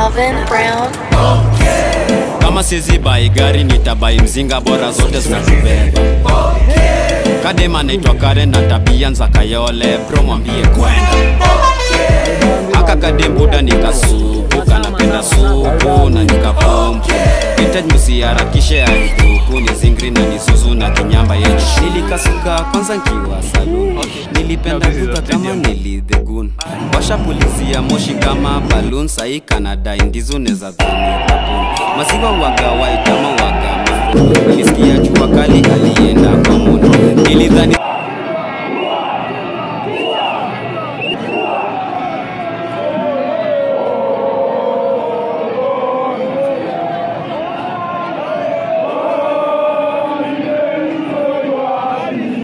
Alvin Brown. kama sizi bai gari nitabai mzinga bora zote zinatubeba kadema naitwa karen na tabia nza kayole bro mwambie kwenda aka kadembuda nikasupu kanapenda supu na nikapompu vintage msiharakishe aituku ni zingri na nisuzu na kinyamba yetu nilikasuka kwanza nkiwa saluni nilipenda kuka kama nilidhegun washapulizia moshi kama balun sahii kanadai ndizo neza dhani babuni maziwa waga waitama waga nilisikia jua kali alienda kwa muni nilidhani